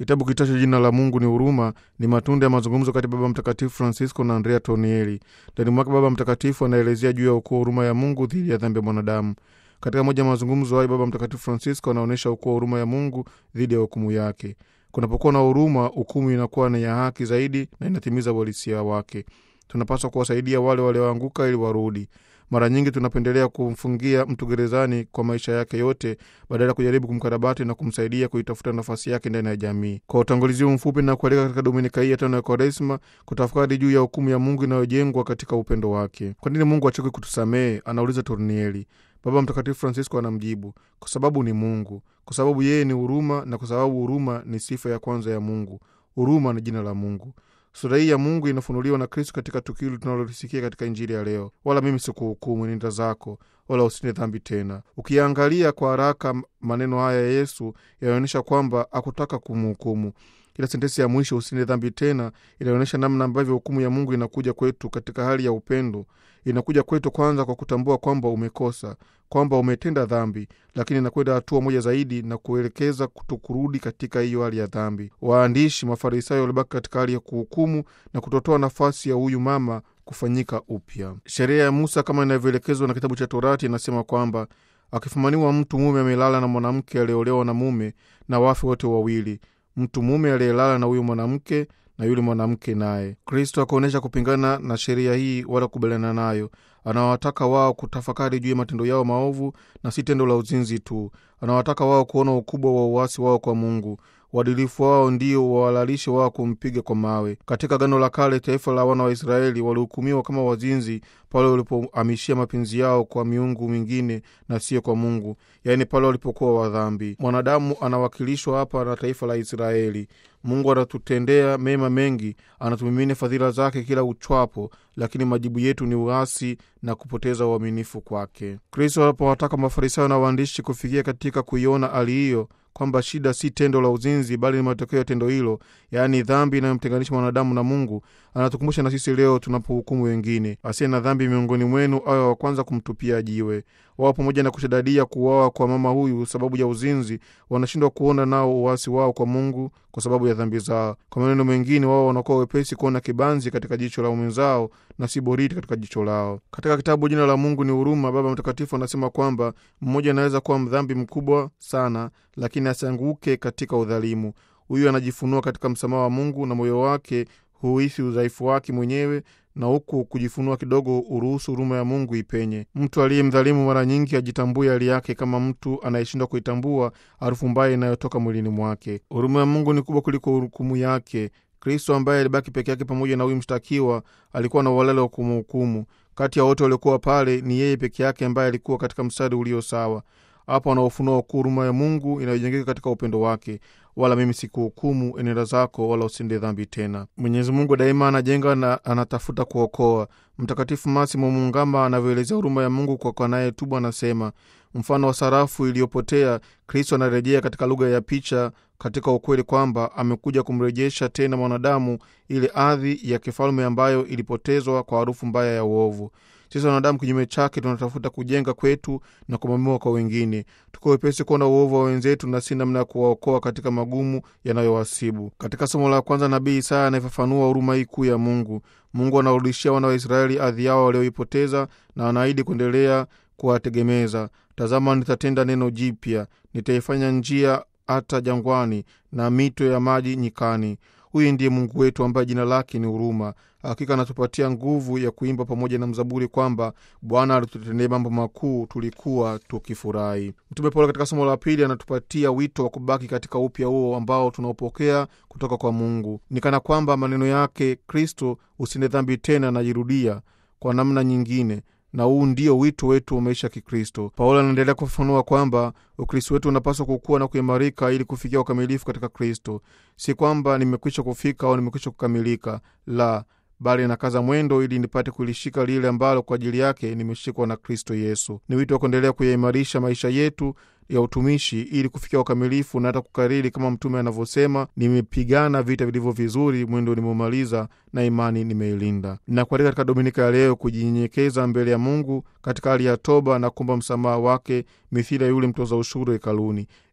Kitabu kitacho jina la Mungu ni huruma ni matunda ya mazungumzo kati ya Baba Mtakatifu Francisco na Andrea Tornielli. Ndani mwake Baba Mtakatifu anaelezea juu ya ukuu wa huruma ya Mungu dhidi ya dhambi ya mwanadamu. Katika moja ya mazungumzo hayo, Baba Mtakatifu Francisco anaonyesha ukuu wa huruma ya Mungu dhidi ya hukumu yake. Kunapokuwa na huruma, hukumu inakuwa ni ya haki zaidi na inatimiza uhalisia wake. Tunapaswa kuwasaidia wale walioanguka ili warudi. Mara nyingi tunapendelea kumfungia mtu gerezani kwa maisha yake yote badala ya kujaribu kumkarabati na kumsaidia kuitafuta nafasi yake ndani ya jamii. Kwa utangulizi huu mfupi na kualika katika dominika hii ya tano ya Kwaresma kutafakari juu ya hukumu ya Mungu inayojengwa katika upendo wake. Kwa nini Mungu achoke kutusamehe? Anauliza Tornieli. Baba Mtakatifu Francisco anamjibu, kwa sababu ni Mungu, kwa sababu yeye ni huruma, na kwa sababu huruma ni sifa ya kwanza ya Mungu. Huruma ni jina la Mungu. Sura hii ya Mungu inafunuliwa na Kristo katika tukio tunalolisikia katika Injili ya leo: wala mimi sikuhukumu, nenda zako, wala usitende dhambi tena. Ukiangalia kwa haraka maneno haya ya Yesu yanaonyesha kwamba hakutaka kumhukumu. Ila sentensi ya mwisho usitende dhambi tena inaonyesha namna ambavyo hukumu ya Mungu inakuja kwetu katika hali ya upendo. Inakuja kwetu kwanza kwa kutambua kwamba umekosa, kwamba umetenda dhambi, lakini inakwenda hatua moja zaidi na kuelekeza kutokurudi katika hiyo hali ya dhambi. Waandishi Mafarisayo walibaki katika hali ya kuhukumu na kutotoa nafasi ya huyu mama kufanyika upya. Sheria ya Musa kama inavyoelekezwa na kitabu cha Torati inasema kwamba akifumaniwa mtu mume amelala na mwanamke aliyeolewa na mume, na wafe wote wawili, mtu mume aliyelala na huyu mwanamke na yule mwanamke naye. Kristo akaonyesha kupingana na sheria hii wala kubaliana nayo. Anawataka wao kutafakari juu ya matendo yao maovu na si tendo la uzinzi tu. Anawataka wao kuona ukubwa wa uasi wao kwa Mungu. Uadilifu wao ndio wahalalishe wao kumpiga kwa mawe. Katika Agano la Kale, taifa la wana wa Israeli walihukumiwa kama wazinzi pale walipohamishia mapenzi yao kwa miungu mingine na sio kwa Mungu, yaani pale walipokuwa wadhambi. Mwanadamu anawakilishwa hapa na taifa la Israeli. Mungu anatutendea mema mengi, anatumimina fadhila zake kila uchwapo, lakini majibu yetu ni uasi na kupoteza uaminifu kwake. Kristo anapowataka Mafarisayo na waandishi kufikia katika kuiona hali hiyo kwamba shida si tendo la uzinzi bali ni matokeo ya tendo hilo, yaani dhambi inayomtenganisha mwanadamu na Mungu. Anatukumbusha na sisi leo tunapohukumu wengine, asiye na dhambi miongoni mwenu awe wa kwanza kumtupia jiwe. Wao pamoja na kushadadia kuuawa kwa mama huyu sababu ya uzinzi, wanashindwa kuona nao uasi wao kwa Mungu kwa sababu ya dhambi zao. Kwa maneno mengine, wao wanakuwa wepesi kuona kibanzi katika jicho la mwenzao na si boriti katika jicho lao. Katika kitabu Jina la Mungu ni Huruma, Baba Mtakatifu anasema kwamba mmoja anaweza kuwa mdhambi mkubwa sana, lakini asianguke katika udhalimu. Huyu anajifunua katika msamaha wa Mungu na moyo wake huhisi udhaifu wake mwenyewe na huku kujifunua kidogo uruhusu huruma ya Mungu ipenye. Mtu aliye mdhalimu mara nyingi ajitambue hali yake kama mtu anayeshindwa kuitambua harufu mbaya inayotoka mwilini mwake. Huruma ya Mungu ni kubwa kuliko hukumu yake. Kristo ambaye alibaki peke yake pamoja na huyu mshtakiwa alikuwa na uhalali wa kumhukumu. Kati ya wote waliokuwa pale, ni yeye peke yake ambaye alikuwa katika mstari ulio sawa. Hapo anaofunua ukuu huruma ya Mungu inayojengeka katika upendo wake. Wala mimi sikuhukumu, enenda zako, wala usinde dhambi tena. Mwenyezi Mungu daima anajenga na anatafuta kuokoa. Mtakatifu Masimo Mungamba anavyoelezea huruma ya Mungu kwa anayetubu anasema, mfano wa sarafu iliyopotea, Kristo anarejea katika lugha ya picha katika ukweli kwamba amekuja kumrejesha tena mwanadamu ile ardhi ya kifalme ambayo ilipotezwa kwa harufu mbaya ya uovu. Sisi wanadamu kinyume chake tunatafuta kujenga kwetu na kumamua kwa wengine. Tuko wepesi kuona uovu wa wenzetu na si namna ya kuwaokoa katika magumu yanayowasibu. Katika somo la kwanza, nabii Isaya anayefafanua huruma hii kuu ya Mungu. Mungu anawarudishia wana wa Israeli ardhi yao walioipoteza na anaahidi kuendelea kuwategemeza. Tazama, nitatenda neno jipya, nitaifanya njia hata jangwani na mito ya maji nyikani. Huyu ndiye Mungu wetu ambaye jina lake ni huruma. Hakika anatupatia nguvu ya kuimba pamoja na mzaburi kwamba Bwana alitutendea mambo makuu, tulikuwa tukifurahi. Mtume Paulo katika somo la pili anatupatia wito wa kubaki katika upya huo ambao tunaopokea kutoka kwa Mungu. Ni kana kwamba maneno yake Kristo, usinde dhambi tena, anajirudia kwa namna nyingine na huu ndio wito wetu wa maisha ya Kikristo. Paulo anaendelea kufafanua kwamba Ukristo wetu unapaswa kukua na kuimarika ili kufikia ukamilifu katika Kristo. Si kwamba nimekwisha kufika au nimekwisha kukamilika, la bali nakaza mwendo ili nipate kulishika lile ambalo kwa ajili yake nimeshikwa na Kristo Yesu. Ni wito wa kuendelea kuyaimarisha maisha yetu ya utumishi ili kufikia ukamilifu na hata kukariri kama mtume anavyosema, nimepigana vita vilivyo vizuri, mwendo nimeumaliza na imani nimeilinda. Nakualika katika dominika ya leo kujinyenyekeza mbele ya Mungu katika hali ya toba na kuomba msamaha wake, mithili ya yule mtoza ushuru hekaluni.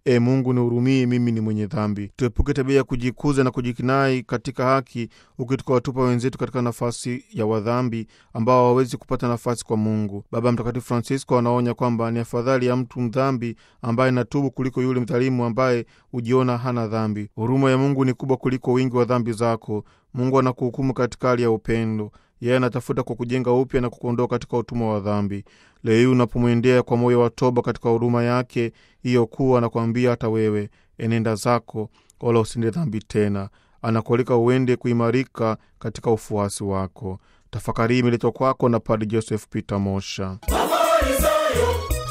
E Mungu nihurumie, mimi ni mwenye dhambi. Tuepuke tabia ya kujikuza na kujikinai katika haki, huku tukawatupa wenzetu katika nafasi ya wadhambi ambao hawawezi kupata nafasi kwa Mungu. Baba Mtakatifu Francisco anaonya kwamba ni afadhali ya mtu mdhambi ambaye natubu kuliko yule mdhalimu ambaye hujiona hana dhambi. Huruma ya Mungu ni kubwa kuliko wingi wa dhambi zako. Mungu anakuhukumu katika hali ya upendo. Yeye anatafuta kwa kujenga upya na kukuondoa katika utumwa wa dhambi. Leo hii unapomwendea kwa moyo wa toba katika huruma yake hiyo kuu, anakuambia hata wewe enenda zako, wala usinde dhambi tena. Anakualika uende kuimarika katika ufuasi wako. Tafakari hii imeletwa kwako na Padre Joseph Peter Mosha. Mafarisayo,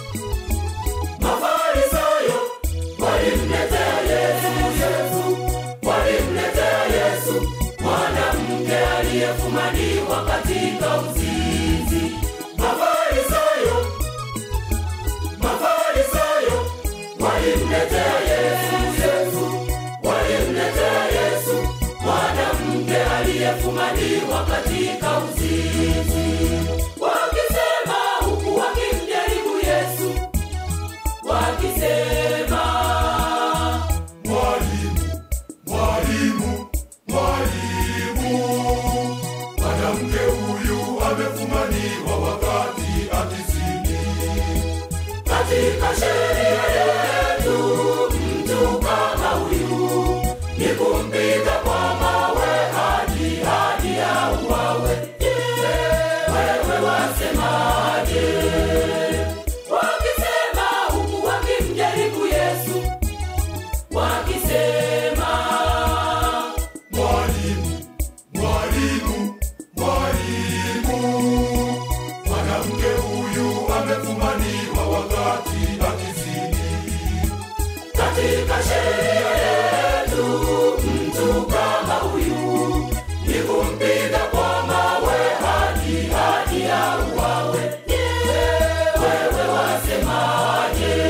Mafarisayo walimletea Yesu, Yesu walimletea Yesu mwanamke aliyefumaniwa katika uzinzi. Mafarisayo, Mafarisayo walimletea Yesu, Yesu walimletea Yesu mwanamke aliyefumaniwa katika uzinzi, wakisema huku wakimjaribu Yesu, wakisema Mwalimu, mwalimu, mwalimu, mwanamke huyu amefumaniwa wakati akizini. Katika sheria yetu mtu kama huyu ni kumpiga kwa mawe hadi hadi auawe. Je, wewe wasemaje? Wakisema huku wakimjaribu Yesu, wakisema Mwalimu, mwalimu, mwalimu, mwanamke huyu amefumaniwa wakati akizini. Katika sheria yetu mtu kama huyu ni kumpiga kwa mawe hadi hadi auawe. Je, wewe wasemaje?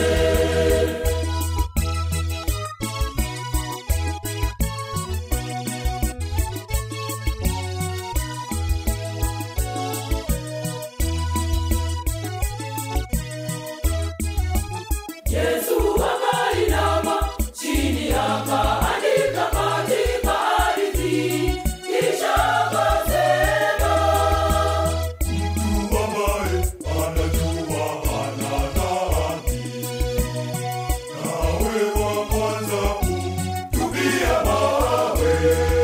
Yesu akainama chini akaandika katika ardhi, kisha akasema, mtu ambaye anajua hana dhambi, nawe wa kwanza kumtupia mawe.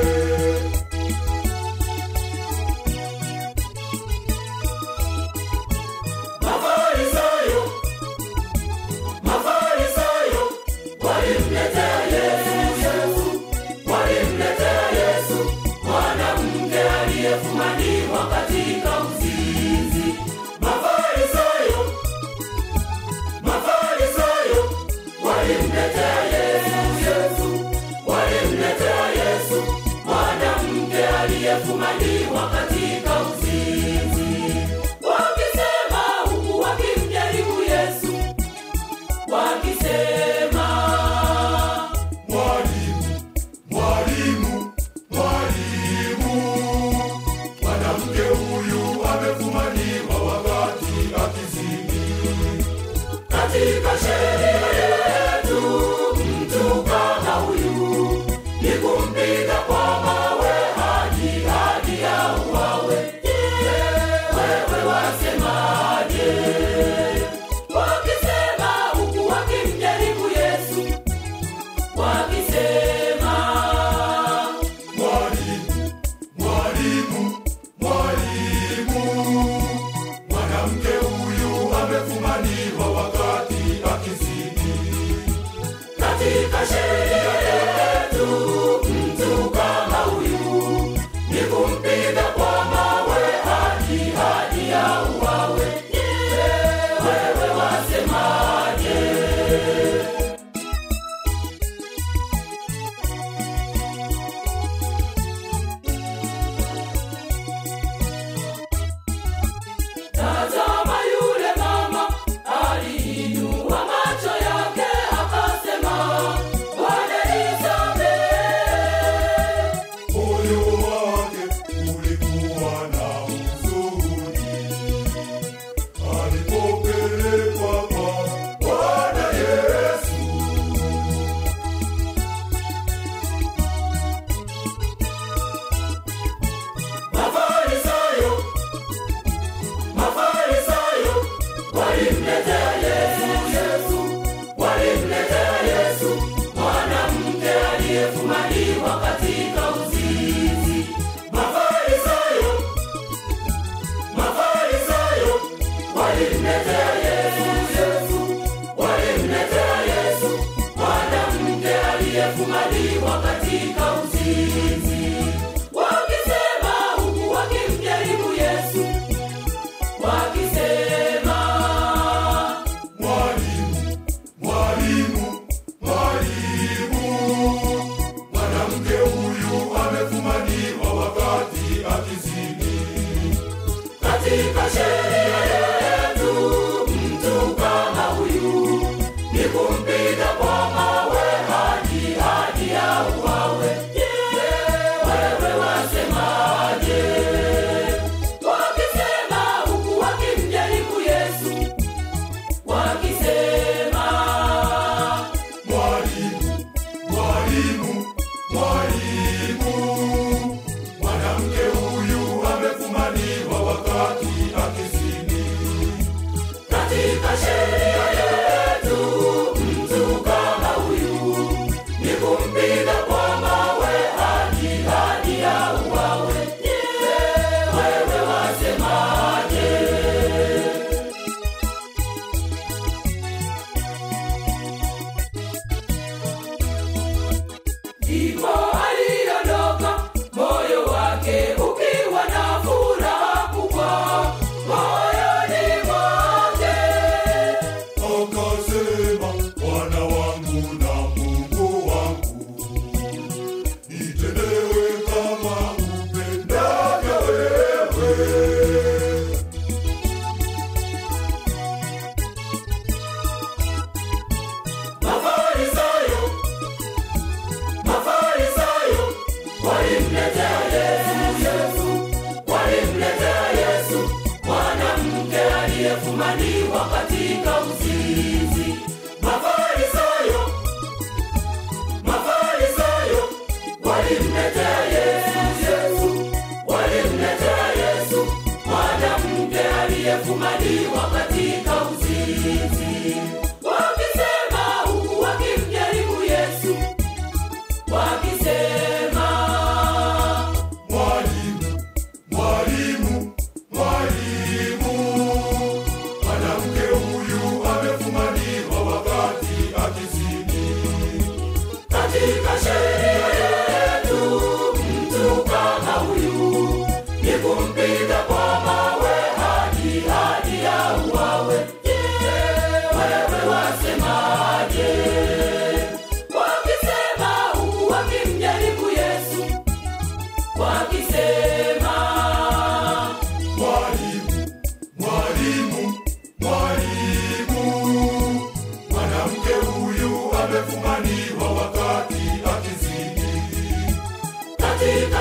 Mafarisayo, Mafarisayo walimletea Yesu, Yesu walimletea Yesu mwanamke aliyefumaniwa katika uzinzi. Mafarisayo, Mafarisayo walimletea Yesu, Yesu walimletea Yesu mwanamke aliyefumaniwa katika uzinzi, wakisema huku wakimjaribu Yesu wakisema Mwalimu, mwalimu, mwalimu, mwanamke huyu amefumaniwa wakati akizini. Katika sheria yetu mtu kama huyu ni kumpiga kwa mawe hadi hadi auawe.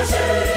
sheria